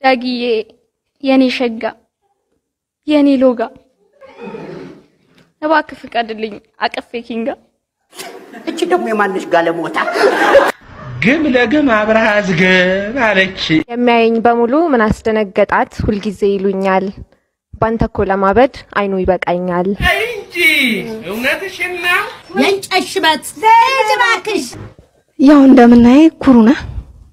ዳጊዬ የኔ ሸጋ የኔ ሎጋ እባክህ ፍቀድልኝ አቅፌ ኪንጋ እቺ ደግሞ የማነሽ ጋለሞታ ግም ለግም አብረሃ ዝገብ አለች። የሚያየኝ በሙሉ ምን አስደነገጣት ሁልጊዜ ይሉኛል። ባንተ እኮ ለማበድ አይኑ ይበቃኛል። እንጂ እውነትሽን ነው። የእንጨት ሽበት ልጅ እባክሽ ያው እንደምናየ ኩሩ ነህ።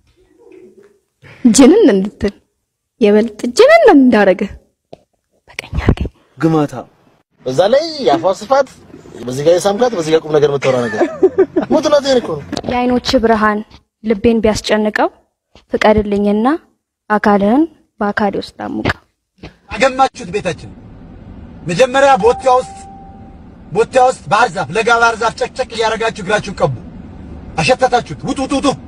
ጅንን እንድትል የበልጥ ጅንን እንዳረገ በቀኝ አርገኝ ግማታ በዛ ላይ የአፏ ስፋት በዚህ ጋር የሳምካት በዚህ ጋር ቁም ነገር የምታወራ ነገር ሞትላት ይሄን እኮ ነው። የአይኖች ብርሃን ልቤን ቢያስጨንቀው ፍቀድልኝና አካልህን በአካሌ ውስጥ ላሙቀው። አገማችሁት ቤታችን መጀመሪያ ቦቲያ ውስጥ ቦቲያ ውስጥ ባህር ዛፍ ለጋ ባህር ዛፍ ጨቅጨቅ እያደረጋችሁ እግራችሁን ቀቡ። አሸተታችሁት። ውጡ ውጡ ውጡ።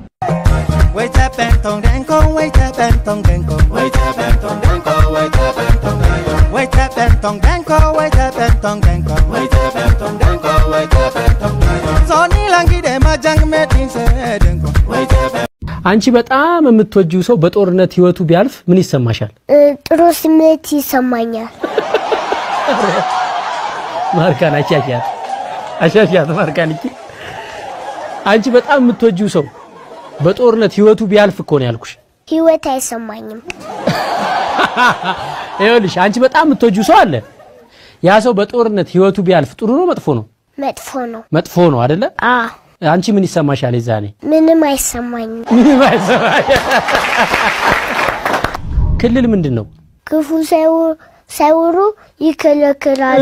አንቺ በጣም የምትወጂው ሰው በጦርነት ህይወቱ ቢያልፍ ምን ይሰማሻል? ጥሩ ስሜት ይሰማኛል። ማርካን አሻሻት አሻሻት ማርካን እቺ አንቺ በጣም የምትወጂው ሰው በጦርነት ህይወቱ ቢያልፍ እኮ ነው ያልኩሽ። ህይወት አይሰማኝም። ይኸውልሽ አንቺ በጣም የምትወጂው ሰው አለ። ያ ሰው በጦርነት ህይወቱ ቢያልፍ ጥሩ ነው መጥፎ ነው? መጥፎ ነው። መጥፎ ነው አይደለ? አ አንቺ ምን ይሰማሻል የዛኔ? ምንም አይሰማኝም። ምንም አይሰማሽ። ክልል ምንድን ነው? ክፉ ሳይው- ሳይወሩ ይከለክላሉ።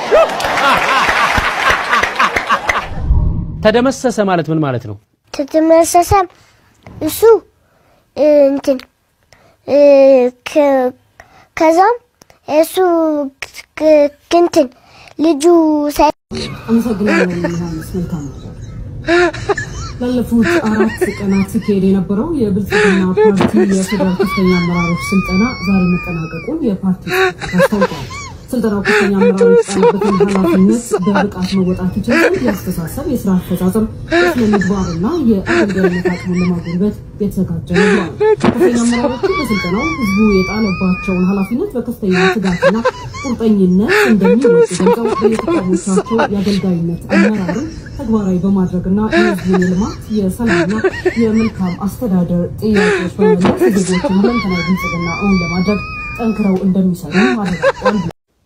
ተደመሰሰ ማለት ምን ማለት ነው? ተተመሰሰ እሱ እ፣ እንትን እ፣ ከ- ከዛም እሱ ክ- እንትን ልጁ ሳይ አመሰግናለሁ ዮሐንስ። መልካም ነው። ላለፉት አራት ቀናት ሲካሄድ የነበረው የብልጽግና ፓርቲ የፌዴራል ከፍተኛ አመራሮች ስልጠና ዛሬ መጠናቀቁን የፓርቲው አስታውቋል። ስልጠናው ከፍተኛ አመራሮች የተጣለበትን ኃላፊነት በብቃት መወጣት ይችል ዘንድ የአስተሳሰብ፣ የስራ አፈጻጸም፣ የስነ ምግባርና የአገልጋይነት አቅምን ለማጎልበት የተዘጋጀ ነው ብሏል። ከፍተኛ አመራሮቹ በስልጠናው ህዝቡ የጣለባቸውን ኃላፊነት በከፍተኛ ትጋትና ቁርጠኝነት እንደሚወጡ ገልጸው በየተቋሞቻቸው የአገልጋይነት አመራርን ተግባራዊ በማድረግና የህዝቡን የልማት የሰላምና የመልካም አስተዳደር ጥያቄዎች በመመለስ የዜጎችን ሁለንተናዊ ብልጽግና እውን ለማድረግ ጠንክረው እንደሚሰሩ አረጋግጧል።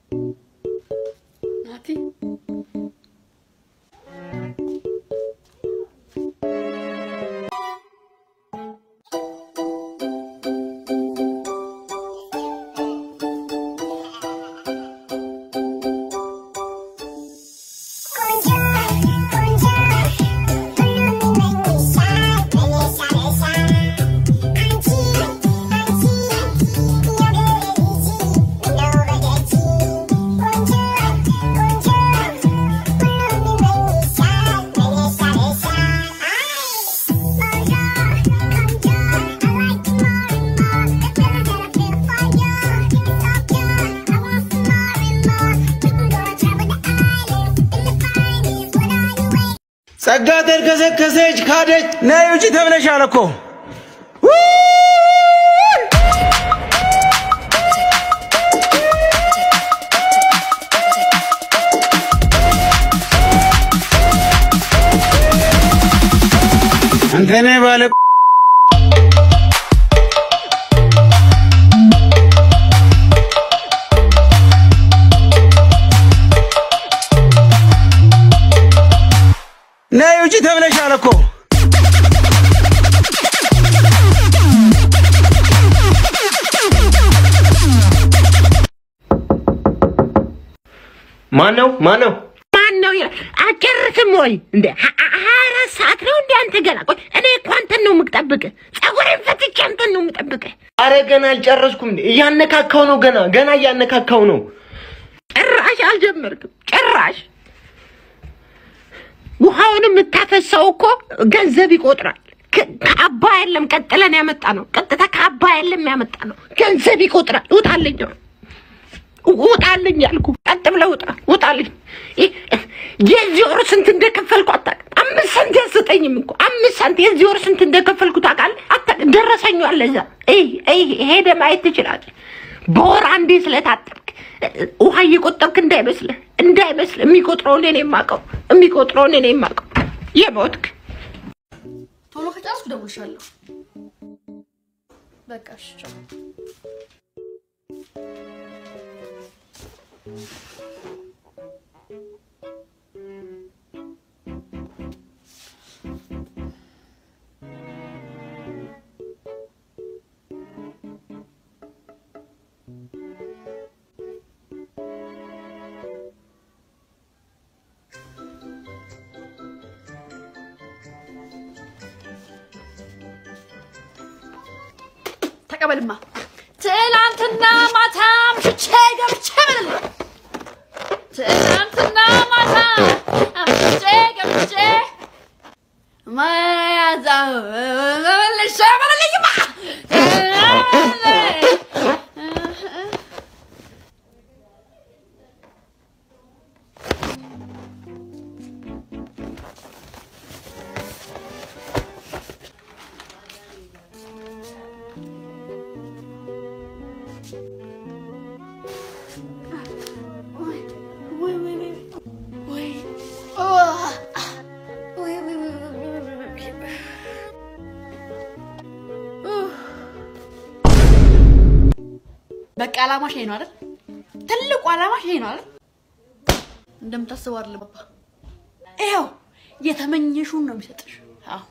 ጸጋ ተርከሰከሰች ካደች። ነይ ውጪ ተብለሻል እኮ አንተ ነህ ባለ ነይ ውጪ ተብለሻል እኮ ማን ነው ማን ነው? ማን ነው ይላል። አጨርስም ወይ እንደ ሀ- ሀ- ሀያ አራት ሰዓት ነው እንደ አንተ ገና። ቆይ እኔ እኮ አንተን ነው የምጠብቅህ። ፀጉሬን ፈትቼ አንተን ነው የምጠብቅህ። አረ ገና አልጨረስኩም። እያነካካው ነው ገና ገና እያነካካው ነው። ጭራሽ አልጀመርክም። ጭራሽ ውሃውን የምታፈሰው እኮ ገንዘብ ይቆጥራል። ከ- ከአባይ የለም ቀጥለን ያመጣ ነው። ቀጥታ ከአባይ የለም ያመጣ ነው። ገንዘብ ይቆጥራል። ውጣልኝ፣ ውጣልኝ ያልኩ ቀጥ ብለህ ውጣ፣ ውጣልኝ። ይህ- የዚህ ወር ስንት እንደከፈልኩ አታውቅም። አምስት ሳንቲም አትሰጠኝም እኮ አምስት ሳንቲም የዚህ ወር ስንት እንደከፈልኩ ታውቃለህ? አታውቅም። ደረሰኙ አለ እዛ። እይ እይ ሄደ ማየት ትችላለህ። በወር አንዴ ስለታጠብክ ውሃ እየቆጠብክ እንዳይመስልህ እንዳይመስልህ። የሚቆጥረውን እኔ የማውቀው የሚቆጥረውን እኔ የማውቀው የሞትክ ቶሎ ከጨረስኩ እደውልልሻለሁ። በቃ እሺ፣ ቻው። ተቀበልማ። ትናንትና ማታ አምሽቼ ገብቼ በልልኝ። ትናንትና ማታ አምሽቼ ገብቼ ማያዛ መልሼ በልልኝማ። በቃ አላማሽ ይሄ ነው አይደል? ትልቁ አላማሽ ይሄ ነው አይደል? እንደምታስበው አይደለም ባባ። ይኸው የተመኘሽውን ነው የሚሰጥሽ። አዎ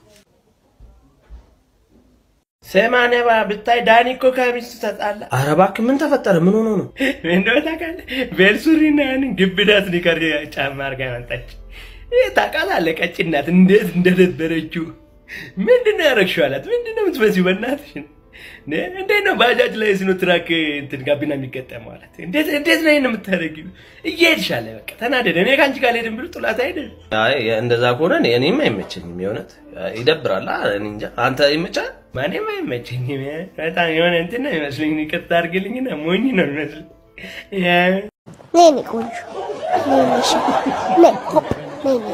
ሰማነባ ብታይ ዳኒ እኮ ከሚስቱ ተጣላ። ኧረ እባክህ ምን ተፈጠረ? ምን ሆኖ ነው? እንደው ታውቃለህ ቤልሱሪና ያንን ግብዳ ስኒከር ጫማ አድርጋ መጣች። ይህ ታውቃለህ ቀጭን ናት። እንዴት እንደነበረችው ምንድን ነው ያደረግሽው አላት። ምንድን ነው የምትመስይው በእናትሽ ነ- እንዴት ነው ባጃጅ ላይ ስኖ ትራክ እንትን ጋቢና የሚገጠመው አላት። እንዴት እንዴት ነው ይሄን የምታደርጊው? እየሄድሽ አለ በቃ ተናደደ። እኔ ከአንቺ ጋር ልሄድም ብሎ ጥላት አይደል አይ እንደዛ ከሆነ እኔ- እኔም አይመቸኝም። የእውነት ይደብራል። አ- እኔ እንጃ። አንተ ይመቻል? ማንም አይመቸኝም። በጣም የሆነ እንትን ነው የሚመስለኝ። ይቅርታ አድርግልኝና ሞኝ ነው የሚመስለኝ። ያ- ነይ ነይ ቆንጆ ነይ ነይ እሺ ነይ ሆፕ ነይ ነይ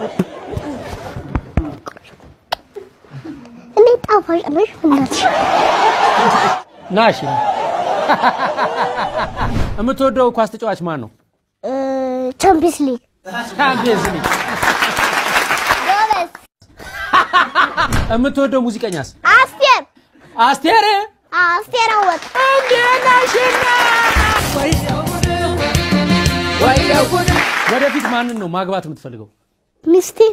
እንዴት ጣፋጭ ነሽ እናትሽ ናሽ የምትወደው ኳስ ተጫዋች ማን ነው? እ፣ ቻምፒየንስ ሊግ ቻምፒየንስ ሊግ። ጎበዝ የምትወደው ሙዚቀኛስ? አስቴር አስቴር አስቴር አወቀ ወደፊት ማንን ነው ማግባት የምትፈልገው? ሚስቴን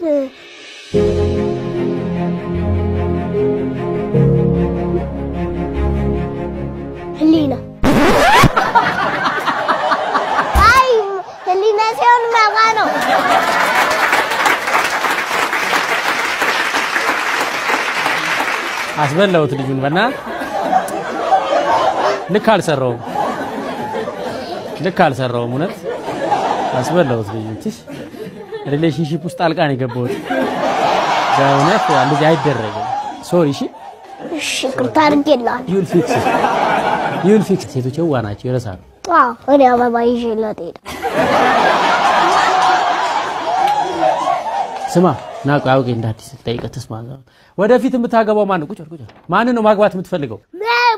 ህሊና አይ ህሊና ሲሆን መባ ነው አስበላሁት ልጁን በና ልክ አልሰራውም፣ ልክ አልሰራውም። እውነት አስበላሁት ልጁን። ትሽ ሪሌሽንሺፕ ውስጥ ጣልቃ ነው የገባሁት። በእውነት እንደዚህ አይደረግም። ሶሪ። እሺ እሺ ይቅርታ አድርጌልሃለሁ ዩል ፊክስ ዩል ፊክስ። ሴቶች የዋ ናቸው፣ ይረሳሉ። አዎ እኔ አበባ ይዤላት ሄደ ስማ ና ቆይ አውቄ እንደ አዲስ ልጠይቅህ ትስማ። ወደፊት የምታገባው ማን ነው? ቁጭ በል ቁጭ በል። ማንን ነው ማግባት የምትፈልገው? መባ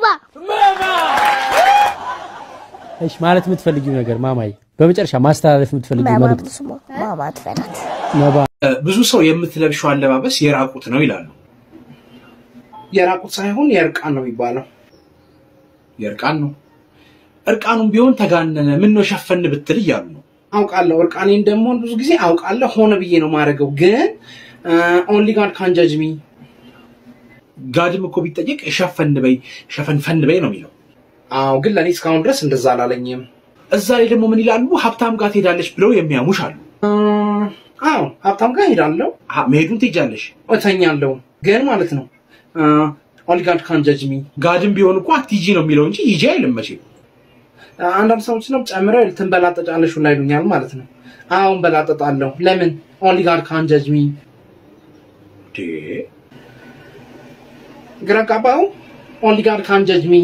እሺ ማለት የምትፈልጊው ነገር ማማዬ፣ በመጨረሻ ማስተላለፍ የምትፈልጊው መባ መልእክት ስሟ ማማ ትበላት ነባ ብዙ ሰው የምትለብሸው አለባበስ የራቁት ነው ይላሉ። የራቁት ሳይሆን የእርቃን ነው የሚባለው። የእርቃን ነው። እርቃኑም ቢሆን ተጋነነ፣ ምን ነው ሸፈን ብትል እያሉ ነው። አውቃለሁ፣ እርቃኔን ደግሞ ብዙ ጊዜ አውቃለሁ፣ ሆነ ብዬ ነው ማድረገው። ግን ኦንሊ ጋድ ካን ጃጅ ሚ። ጋድም እኮ ቢጠየቅ ሸፈን በይ ሸፈንፈን በይ ነው የሚለው። አዎ፣ ግን ለእኔ እስካሁን ድረስ እንደዛ አላለኝም። እዛ ላይ ደግሞ ምን ይላሉ? ሀብታም ጋር ትሄዳለች ብለው የሚያሙሽ አሉ። አዎ ሀብታም ጋር ሄዳለሁ። መሄዱን ትሄጃለሽ፣ እተኛለሁ። ግን ማለት ነው ኦንሊ ጋድ ካን ጃጅ ሚ። ጋድም ቢሆን እኮ አትሂጂ ነው የሚለው እንጂ ሂጂ አይልም መቼም። አንዳንድ ሰዎች ነው ጨምረው ትንበላጠጫለሽ ሁላ ይሉኛል ማለት ነው። አሁን በላጠጣለሁ። ለምን ኦንሊ ጋድ ካን ጃጅ ሚ። ግራ ጋባው። ኦንሊ ጋድ ካን ጃጅ ሚ።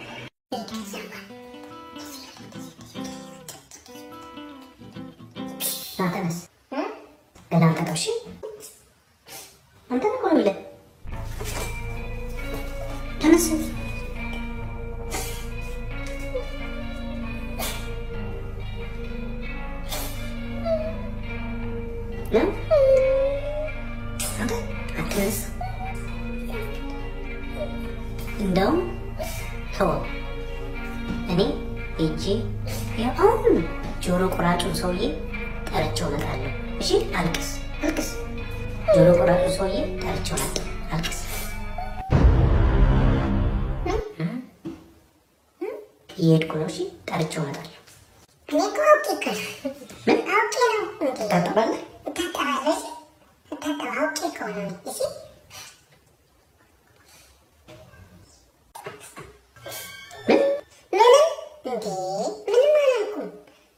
ተነስ ገዳም ቀጠው። እሺ አንተ እኮ ነው የምልህ። ተነስት አትነስ እንደውም ተወው እኔ ሄጄ አሁን ጆሮ ቆራጩን ሰውዬ ጠርቼው እመጣለሁ። እሺ አልቅስ አልቅስ። ጆሮ ቆራጩን ሰውዬ ጠርቼው እመጣለሁ። አልቅስ። እየሄድኩ ነው። እሺ ጠርቼው እመጣለሁ። እኔ እኮ አውቄ እኮ ነው። ምን አውቄ ነው? ትታጠባለህ? እታጠባለሁ። እሺ እታጠባ አውቄ እኮ ነው። እሺ ምንም እንዴ ምንም አላልኩም።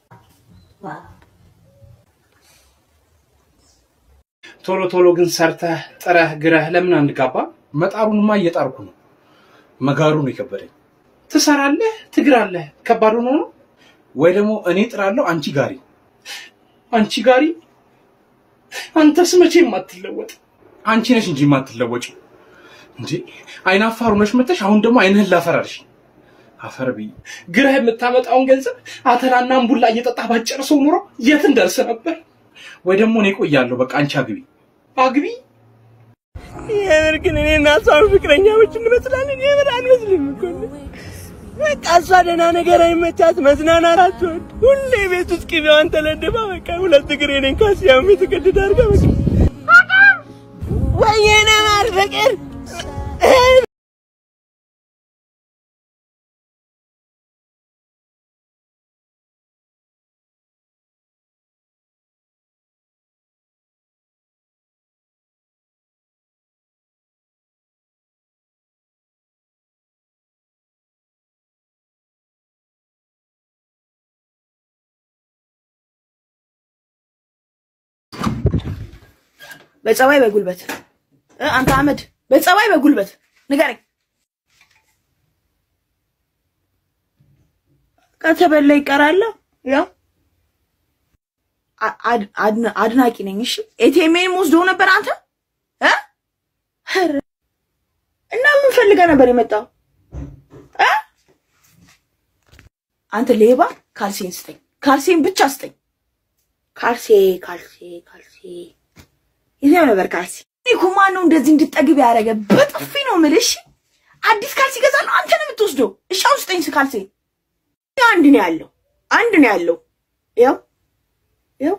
ቶሎ ቶሎ ግን ሰርተህ ጥረህ ግረህ ለምን አንጋባ? መጣሩንማ እየጣርኩ ነው። መጋሩ ነው የከበደኝ። ትሰራለህ፣ ትግራለህ፣ ከባድ ሆኖ ነው ወይ ደግሞ እኔ ጥራለሁ፣ አንቺ ጋሪ፣ አንቺ ጋሪ። አንተስ መቼም አትለወጥ። አንቺ ነሽ እንጂ የማትለወጪ እንዴ። አይናፋር ሆነሽ መተሽ አሁን ደግሞ አይንህን ላፈራልሽ። አፈር ብዬ ግረህ የምታመጣውን ገንዘብ አተላና እምቡላ እየጠጣህ ባጨርሰው ኑሮ የት እንደርስ ነበር? ወይ ደግሞ እኔ ቆያለሁ። በቃ አንቺ አግቢ አግቢ። የምር ግን እኔ እና እሷን ፍቅረኛሞች እንመስላለን። የምር አንመስልም እኮ በቃ እሷ ደህና ነገር አይመቻት፣ መዝናናት አትወድ። ሁሌ ቤት ውስጥ ቅቤዋን ተለድባ በቃ ሁለት እግር የኔን ካሲያም የተቀደደ አድርጋ በቃ ወይኔ ማር ፍቅር በጸባይ በጉልበት እ አንተ አህመድ በጸባይ በጉልበት ንገረኝ። ከተበላ ይቀራል። ያው አ- አድ- አድና- አድናቂ ነኝ። እሺ ኤቲኤምኤን ወስዶ ነበር አንተ እ ኧረ እና ምን ፈልገህ ነበር የመጣው እ አንተ ሌባ፣ ካልሴን ስጠኝ፣ ካልሴን ብቻ ስጠኝ። ካልሴ ካልሴ ካልሴ የትኛው ነበር ካልሲ? እኔ እኮ ማን ነው እንደዚህ እንድጠግብ ያደረገ? በጥፊ ነው የምልሽ። አዲስ ካልሲ እገዛለሁ፣ አንተ ነው የምትወስደው። እሺ አሁን ስጠኝ ካልሲ። አንድ ነው ያለው፣ አንድ ነው ያለው። ያው ያው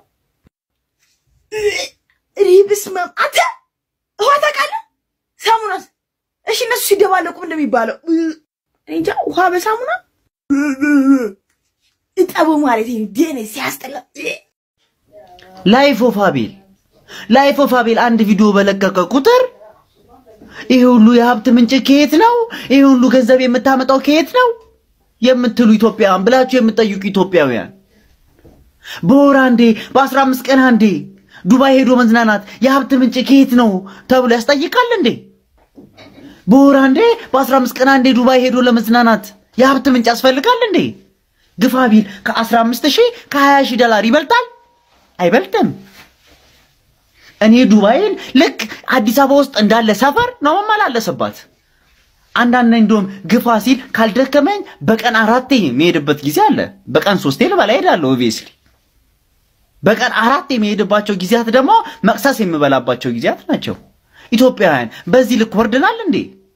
እኔ በስመ አብ አንተ ውሃ ታውቃለህ? ሳሙናስ? እሺ እነሱ ሲደባለቁ ምን እንደሚባለው እኔ እንጃ። ውሃ በሳሙና እጠቡ ማለት ይሄ ደኔ ሲያስጠላ ላይፍ ኦፍ አቤል ላይፍ ኦፍ አቤል አንድ ቪዲዮ በለቀቀ ቁጥር ይሄ ሁሉ የሀብት ምንጭ ከየት ነው? ይሄ ሁሉ ገንዘብ የምታመጣው ከየት ነው የምትሉ ኢትዮጵያውያን ብላችሁ የምትጠይቁ ኢትዮጵያውያን በወር አንዴ በአስራ አምስት ቀን አንዴ ዱባይ ሄዶ መዝናናት የሀብት ምንጭ ከየት ነው ተብሎ ያስጠይቃል እንዴ? በወር አንዴ በአስራ አምስት ቀን አንዴ ዱባይ ሄዶ ለመዝናናት የሀብት ምንጭ ያስፈልጋል እንዴ? ግፋ ቢል ከአስራ አምስት ሺህ ከሀያ ሺህ ዶላር ይበልጣል? አይበልጥም። እኔ ዱባይን ልክ አዲስ አበባ ውስጥ እንዳለ ሰፈር ነው መመላለስባት። አንዳንድ እንደውም ግፋ ሲል ካልደከመኝ በቀን አራቴ የሚሄድበት ጊዜ አለ። በቀን ሶስቴ ልበላ እሄዳለሁ። ኦብቪየስሊ በቀን አራት የሚሄድባቸው ጊዜያት ደግሞ መቅሰስ የምበላባቸው ጊዜያት ናቸው። ኢትዮጵያውያን በዚህ ልክ ወርደናል እንዴ?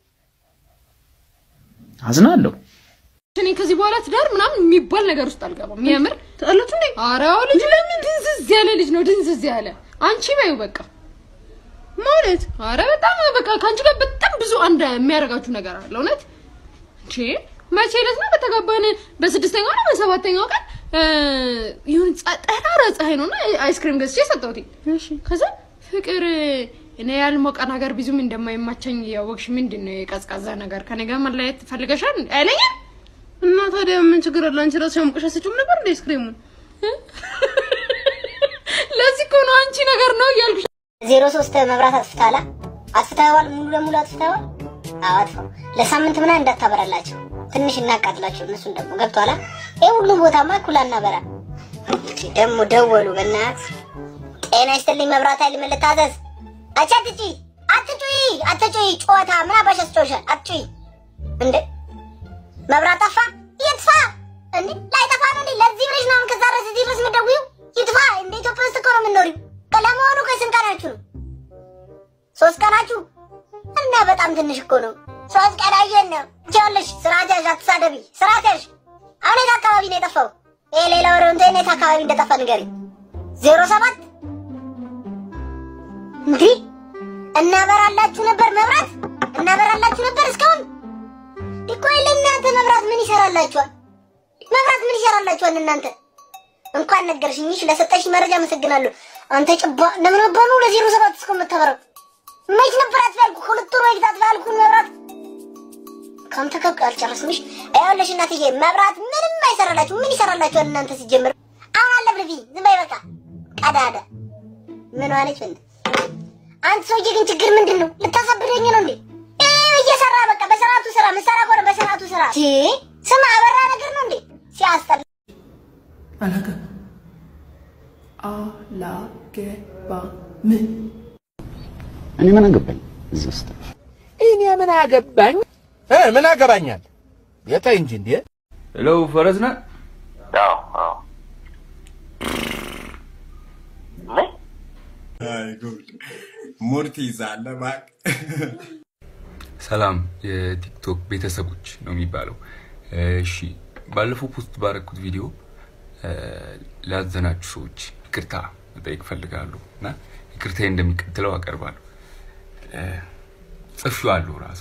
አዝናለሁ። እኔ ከዚህ በኋላ ትዳር ምናምን የሚባል ነገር ውስጥ አልገባም። የምር ተጣላች እንዴ? ኧረ አዎ፣ ልጅ ለምን ድንዝዝ ያለ ልጅ ነው፣ ድንዝዝ ያለ አንቺ በይው በቃ ማለት ኧረ በጣም በቃ ከአንቺ ጋር በጣም ብዙ አንድ የሚያደርጋችሁ ነገር አለ። እውነት እንቺ መቼ ዕለት ነው በተጋባን በስድስተኛው ነው በሰባተኛው ቀን ይሁን ጠራራ ፀሐይ ነውና አይስክሪም ገዝቼ ሰጠሁት። እሺ ከዛ ፍቅር እኔ ያልሞቀ ነገር ብዙም እንደማይማቸኝ ያወቅሽ ምንድን ነው የቀዝቃዛ ነገር ከኔ ጋር መለየት ፈልገሻል አይለኝም እና ታዲያ ምን ችግር አለ? አንቺ ራስሽ አሙቀሽ አትሰጪውም ነበር እንደ አይስክሪሙን? ለዚህ እኮ ነው አንቺ ነገር ነው እያልኩሽ። ዜሮ ሶስት መብራት አጥፍተዋል። አጥፍተዋል፣ ሙሉ ለሙሉ አጥፍተዋል። አዎ አጥፈው። ለሳምንት ምናምን እንዳታበራላቸው፣ ትንሽ እናቃጥላቸው። እነሱን ደግሞ ገብቷላ። ይሄ ሁሉም ቦታማ እኩል አናበራ። ደግሞ ደወሉ። በእናትህ ጤና ይስጥልኝ መብራት ኃይል ምን ልታዘዝ? አቻ አትጩይ፣ አትጩይ፣ አትጩይ። ጨዋታ ምን አባሽ አስጮሻል? አትጩይ። እንዴ መብራት ጠፋ? ይጥፋ እንዴ ላይጠፋ ነው እንዴ? ለዚህ ብለሽ ነው አሁን ከዛ ድረስ እዚህ ድረስ የምትደውይው? ይጥፋ። እንደ ኢትዮጵያ ውስጥ እኮ ነው የምትኖሪው። ለመሆኑ ከስንት ቀናችሁ ነው? ሶስት ቀናችሁ እና በጣም ትንሽ እኮ ነው። ሶስት ቀን አየን ነው። ይኸውልሽ ስራ ያዥ፣ አትሳደቢ። ስራ ያዥ። አሁን የት አካባቢ ነው የጠፋው? ይሄ ሌላ ወሬ እንትን የት አካባቢ እንደጠፋ ንገሪኝ። ዜሮ ሰባት እንዲህ እናበራላችሁ ነበር መብራት እናበራላችሁ ነበር እስካሁን እኮ ለእናንተ መብራት ምን ይሰራላችኋል? መብራት ምን ይሰራላችኋል እናንተ? እንኳን ነገርሽኝ። እሺ ለሰጠሽ መረጃ አመሰግናለሁ። አንተ ጭባ ለምን ወባኑ ለዜሮ ሰባት እስከ የምታበራው መች ነበር አትፈልኩ ሁለት ወር ወይታ አትፈልኩ መብራት ካንተ ከብ አልጨረስምሽ። ይኸውልሽ እናትዬ መብራት ምንም አይሰራላችሁ። ምን ይሰራላችኋል እናንተ ሲጀምር? አሁን አለ ብለፊ ዝም በይ በቃ ቀዳዳ ምን ዋለች እንዴ? አንተ ሰውዬ ግን ችግር ምንድን ነው? ልታሳብደኝ ነው እንዴ? ይኸው እየሰራ በቃ በሰዓቱ ስራ ምሰራ ከሆነ በሰዓቱ ስራ። ቲ ስማ አበራ ነገር ነው እንዴ? ሲያስጠላ አላገ አላገባም እኔ ምን አገባኝ እዚህ ውስጥ እኔ ምን አገባኝ እ ምን አገባኛል? የታይ እንጂ እንዴ ሄሎ ፈረስ ነህ? አዎ አዎ ሙድ ትይዛለህ እባክህ። ሰላም የቲክቶክ ቤተሰቦች ነው የሚባለው። እሺ ባለፈው ፖስት ባረኩት ቪዲዮ ላዘናችሁ ሰዎች ይቅርታ መጠየቅ እፈልጋለሁ እና ይቅርታዬ እንደሚቀጥለው አቀርባለሁ። ጽፌዋለሁ ራሱ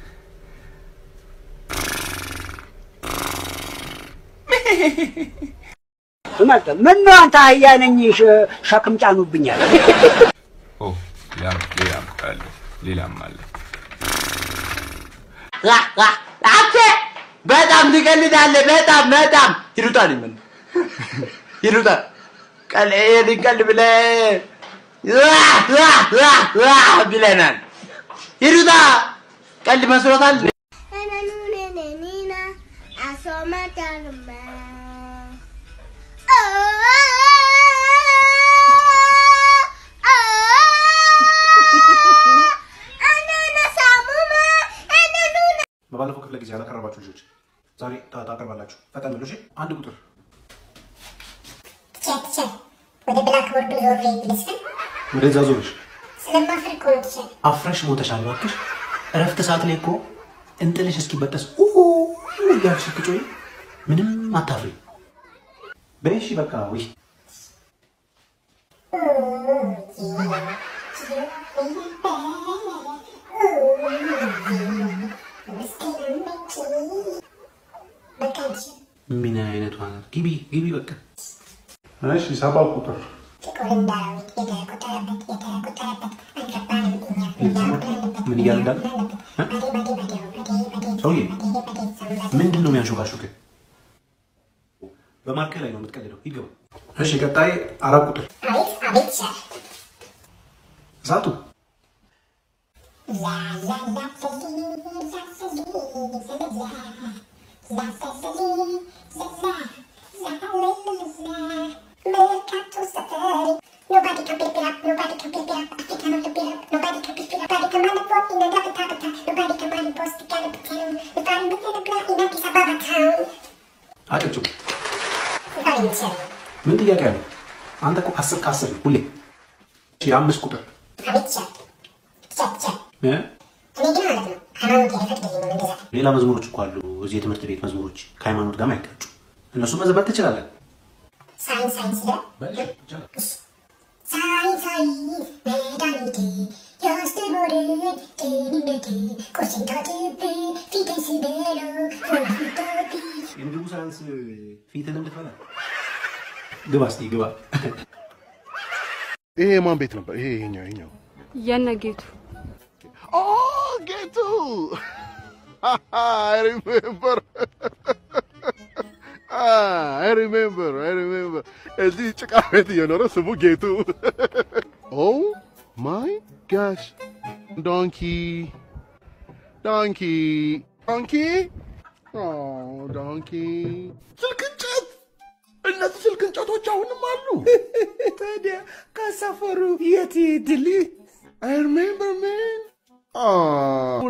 ስመጣ ምን ነው አንተ አህያ ነኝ ሸ- ሸክም ጫኑብኛል። ኦ ሌላም ሌላም አለ ሌላም አለ። አንተ በጣም ትቀልዳለህ። በጣም በጣም ይሉጣል ምን ይሉጣል ቀል ይሄን ቀል ብለህ ዋህ ዋህ ዋህ ዋህ ብለናል። ይሉጣ ቀልድ መስሎታል። በባለፈው ክፍለ ጊዜ ያላቀረባችሁ ልጆች ዛሬ ታ- ታቀርባላችሁ። ፈጠን ብሎ እሺ። አንድ ቁጥር ወደ ብላክቦርዱ ዞር ብልስል ወደዛ ዞርሽ ስለማፍር እኮ ነው ቲቸር። አፍረሽ ሞተሻል። እባክሽ እረፍት ሰዓት ላይ እኮ እንጥልሽ እስኪበጠስ ኡ እያልሽ ስትጮይ ምንም አታፍሪ። በይ እሺ በቃ ውይ ምን አይነቷ ናት? ግቢ ግቢ በቃ እሺ። ሰባት ቁጥር ምን እያለ እንዳለ ሰውዬ ምንድን ነው የሚያንሾካሾክ? በማርከር ላይ ነው የምትቀልደው። ይገባ። እሺ ቀጣይ አራት ቁጥር አቤት አቤት ቲቸር። እሳቱ Nobody can pick it up, nobody can pick it up, Africa no to pick up, nobody can pick it up, nobody can run the boat in the double tap nobody can run the post to get a town, nobody can the block in Addis Ababa town. አጨብጭቡ። Nobody can tell. ምን ጥያቄ አለ? አንተ እኮ አስር ከአስር ሁሌ። እሺ አምስት ቁጥር አቤት ቲቸር። ቲቸር ቲቸር። እ? እኔ ግን ማለት ነው ሃይማኖት አይፈቅድልኝም እንደዛ። ሌላ መዝሙሮች እኮ አሉ። እዚህ የትምህርት ቤት መዝሙሮች ከሃይማኖት ጋር አይጋጩ። እነሱ መዘመር ትችላለን። ሳይንስ ሳይንስ ይላል። ሳይንስ ሳይንስ መድኃኒቴ ያስተምረን ጤንነቴ ቁርስን ታጥቤ ፊቴን ስበላ ሆድታቢ የምግቡ ሳያንስ ፊትን እንድትበላ ግባ እስኪ ግባ። ይሄ የማን ቤት ነበር? ይሄ ይሄኛው ይሄኛው የነጌቱ ኦ ጌቱ አይ ሪሜምበር አይ ሪሜምበር አይ ሪሜምበር እዚህ ጭቃ ቤት እየኖረ ስሙ ጌቱ ኦ ማይ ጋሽ ዶንኪ ዶንኪ ዶንኪ ኦ ዶንኪ ስልክ እንጨት እነዚህ ስልክ እንጨቶች አሁንም አሉ ታዲያ ከሰፈሩ የት ይሄድል? I remember, man. Oh,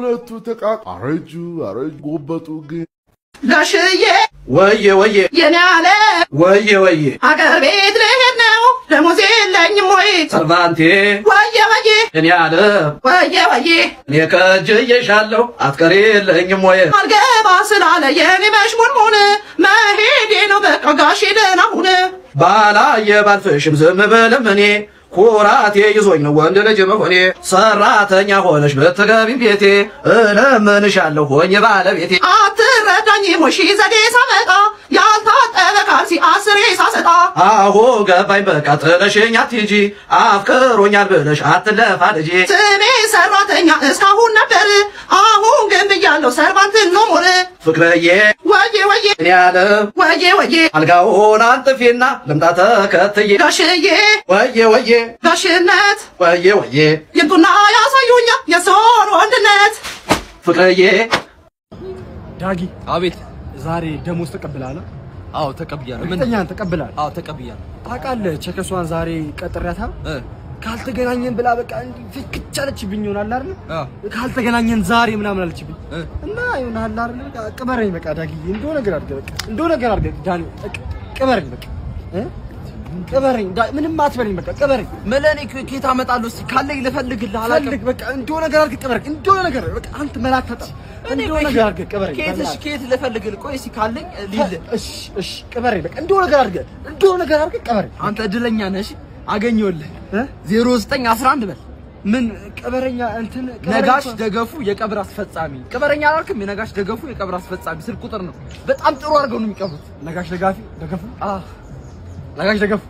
ሁለቱ ተቃ አረጁ አረጁ ጎበጡ ግን ጋሽዬ ወዬ ወዬ የኔ አለ ወዬ ወዬ ሀገር ቤት ልሄድ ነው ደሞዝ የለኝም ወይ ሰርቫንቴ ወየ ወየ እኔ አለ ወየ ወየ እኔ ከእጅዬሻለሁ አትቀሪ የለኝም ወይ አልገባ ስላለ የኔ መሽሙንሙን መሄዴ ነው በቃ ጋሼ ደህና ሁን ባላየ ባልፍሽም ዝም ብልም እኔ ኩራቴ ይዞኝ ነው ወንድ ልጅ መሆኔ ሰራተኛ ሆነሽ ብትገቢም ቤቴ እለምንሻለሁ ሆኜ ባለቤቴ አትረዳኝ ሞሺ ዘዴ ሳመጣ ያልታጠበ ካልሲ አስሬ ሳሰጣ አሁ ገባኝ በቃ ጥለሽኝ አትሂጂ አፍቅሮኛል ብለሽ አትለፋ ልጄ ስሜ ሰራተኛ እስካሁን ነበር አሁን ግን ብያለሁ ሰርቫንትን ነው ሞር ፍቅረዬ ወዬ ወዬ እኔ ያለ ወዬ ወዬ አልጋውን አንጥፊና ልምጣ ተከትዬ ጋሽዬ ወዬ ወዬ ጋሽነት ወዬ ወዬ ይምጡና ያሳዩኛ የሰውን ወንድነት ፍቅረዬ ዳጊ አቤት ዛሬ ደሞዝ ተቀብላለ አዎ ተቀብያለሁ እርግጠኛ ነህ ተቀብላል አዎ ተቀብያለሁ ታውቃለህ ቸከሷን ዛሬ ቀጥሬያታ ካልተገናኘን ብላ በቃ እንዲህ ፍክች አለችብኝ ይሆናል አይደል ካልተገናኘን ዛሬ ምናምን አለችብኝ እና ይሆናል አይደል በቃ ቅበረኝ በቃ ዳጊ እንደው ነገር አድርገህ በቃ እንደው ነገር አድርገህ ዳኒ በቃ ቅበረኝ በቃ እ ቅበረኝ ዳ- ምንም አትበለኝ በቃ ቅበረኝ መለኔ ከየት አመጣለሁ? እስኪ ካለኝ ልፈልግልህ አላውቅም። ፈልግ በቃ እንደው ነገር አድርገህ ቅበረኝ እንደው ነገር በቃ አንተ መላክ ታጣ እኔ እንደው ቆይ ነገር አድርገህ ቅበረኝ ከየት እሺ፣ በእናትህ። ከየት ልፈልግልህ? ቆይ እስኪ ካለኝ ሊል እሺ እሺ ቅበረኝ በቃ እንደው ነገር አድርገህ እንደው ነገር አድርገህ ቅበረኝ አንተ እድለኛ ነህ። እሺ አገኘሁልህ። ዜሮ ዘጠኝ አስራ አንድ በል ምን ቅበረኛ እንትን ቅበረኝ ነጋሽ እኮ- ደገፉ የቀብር አስፈጻሚ ቅበረኛ አላልክም? የነጋሽ ደገፉ የቀብር አስፈጻሚ ስልክ ቁጥር ነው። በጣም ጥሩ አድርገው ነው የሚቀብሩት። ነጋሽ ደጋፊ ደገፉ ነጋሽ ደገፉ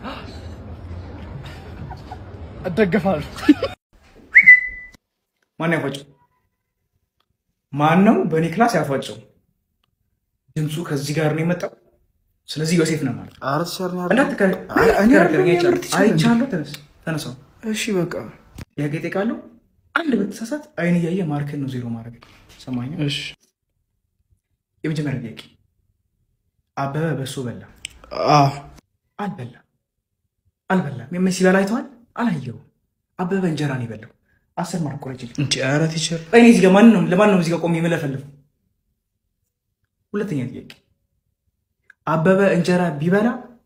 እደገፋለሁ። ማን ያፏጨው? ማን ነው በእኔ ክላስ ያፏጨው? ድምፁ ከዚህ ጋር ነው የመጣው። ስለዚህ ዮሴፍ ነው ማለት እንዳትከራከረኝ። አይቻለሁ። ተነስ ተነሳው። እሺ በቃ ጥያቄ እጠይቃለሁ። አንድ በተሳሳት አይን እያየ ማርክን ነው ዜሮ ማድረግ። ሰማኝ? እሺ የመጀመሪያ ጥያቄ አበበ በሶ በላ? አልበላም። አልበላም። የምን ሲበላ አይተዋል? አላየውም። አበበ እንጀራ ነው የበላው። አስር ማርክ ቆረጭ። እንጀራ ቲቸር። እኔ እዚህ ጋር ማን ነው ለማን ነው እዚህ ጋር ቆሜ የምለፈልፈው? ሁለተኛ ጥያቄ አበበ እንጀራ ቢበላ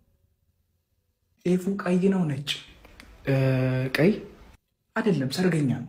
ጤፉ ቀይ ነው ነጭ? ቀይ አይደለም፣ ሰርገኛ ነው።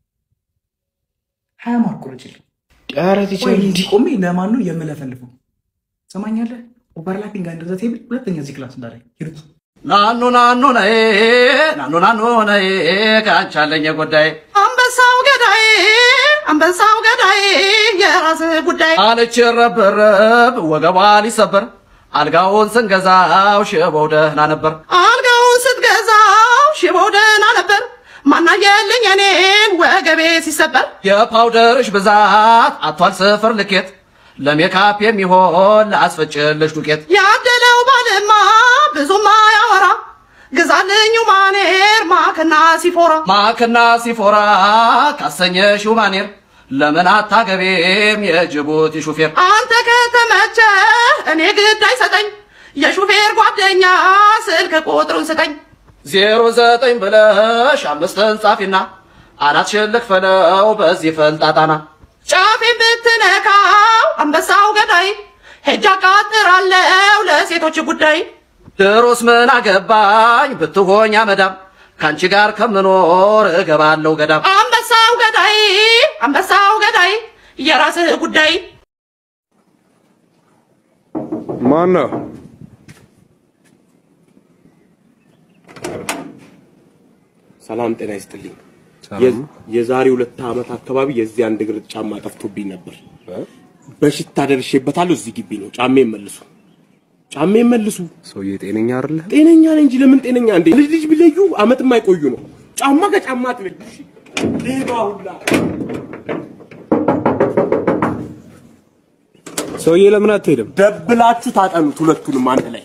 ሀያ ማርክ ቆረጭልኝ። ኧረ ቲቸር እንዲህ ቆሜ ለማን ነው የምለፈልፈው? ሰማኛለህ? ኦቨርላፒንግ አንድ ዘ ቴብል ሁለተኛ እዚህ ክላስ እንዳላይ ሂዱት። ናኑ ናኑ ነይ ናኑ ናኑ ነይ ከአንቺ አለኝ ጉዳይ አንበሳው ገዳይ አንበሳው ገዳይ የራስ ጉዳይ አለች ረብረብ ወገቧ ሊሰበር አልጋውን ስንገዛው ሽበው ደህና ነበር አልጋውን ስትገዛው ሽቦው ደህና ነበር ማናየልኝ እኔን ወገቤ ሲሰበር የፓውደርሽ ብዛት አቷል ስፍር ልኬት ለሜካፕ የሚሆን ለአስፈጭልሽ ዱቄት ያደለው ባልማ ብዙም አያወራ ግዛልኝ ማኔር ማክና ሲፎራ ማክና ሲፎራ ካሰኘሽው ማኔር ለምን አታገቤም የጅቡቲ ሹፌር አንተ ከተመቸ እኔ ግድ አይሰጠኝ የሹፌር ጓደኛ ስልክ ቁጥሩን ስጠኝ ዜሮ ዘጠኝ ብለሽ አምስትን ጻፊና አናትሽን ልክፈለው በዚህ ፈልጣጣና ጫፌን ብትነካው አንበሳው ገዳይ ሄጃ ቃጥራለው ለሴቶች ጉዳይ ድሮስ ምን አገባኝ ብትሆኛ መዳም ከአንቺ ጋር ከምኖር እገባለሁ ገዳም አንበሳው ገዳይ አንበሳው ገዳይ የራስህ ጉዳይ ማን ነው? ሰላም ጤና ይስጥልኝ። የ- የዛሬ ሁለት ዓመት አካባቢ የዚህ አንድ እግር ጫማ ጠፍቶብኝ ነበር። በሽታ ደርሼበታለሁ። እዚህ ግቢ ነው። ጫሜ መልሱ፣ ጫሜ መልሱ። ሰውዬ ጤነኛ አይደለ? ጤነኛ ነኝ እንጂ ለምን ጤነኛ እንዴ? ልጅ ልጅ ቢለዩ አመት የማይቆዩ ነው። ጫማ ከጫማ አትለዩ። እሺ? ሌባ ሁላ ሰውዬ ለምን አትሄድም? ደብላችሁ ታጠኑት ሁለቱንም አንድ ላይ።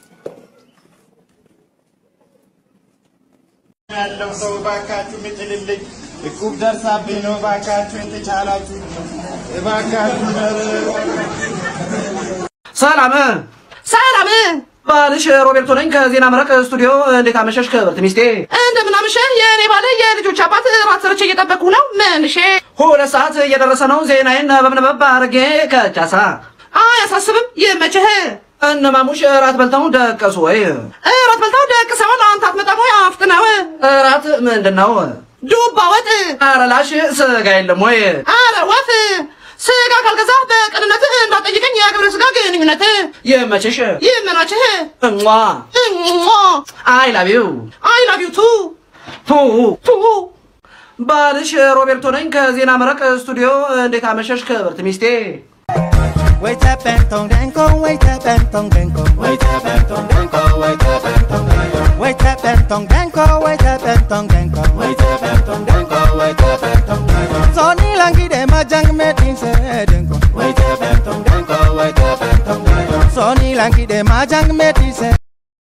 ያለው ሰው እባካችሁ ምጥልልኝ፣ እቁብ ደርሳብኝ ነው። እባካችሁ የተቻላችሁ እባካችሁ ሰላም ሰላም ባልሽ ሮቤርቶ ነኝ ከዜና መረቅ ስቱዲዮ። እንዴት አመሸሽ ክብርት ሚስቴ? እንደምን አመሸህ የእኔ ባለ የልጆች አባት ራት ሰርቼ እየጠበቅኩ ነው። ምንሼ ሁለት ሰዓት እየደረሰ ነው። ዜናዬን በምነበብ አድርጌ ከቻሳ አያሳስብም፣ ይመችህ። እነማሙሽ እራት በልተው ደቀሱ ወይ? እራት በልተው ደቅሰውን አንተ አትመጣም ወይ? አፍጥነው። እራት ምንድን ነው? ዱባ ወጥ። ኧረ ላሽ ስጋ የለም ወይ? አረ ወፍ ስጋ ካልገዛ በቅንነት እንዳጠይቀኝ የግብረ ስጋ ግንኙነት ይመችሽ፣ ይመናችህ። እሟ እሟ አይ ላቭ ዩ አይ ላቭ ዩ ቱ ቱ ቱ ባልሽ ሮቤርቶ ነኝ ከዜና መረቅ ስቱዲዮ። እንዴት አመሸሽ ክብርት ሚስቴ? Wait up and tong denko, wait up and tong denko, wait up and tong denko, wait up and tong denko, wait up and tong denko, wait up and tong denko, wait up and tong denko, wait up and tong denko. Sony langi de majang metin se denko, wait up and tong denko, wait up and tong denko. Sony langi de majang metin se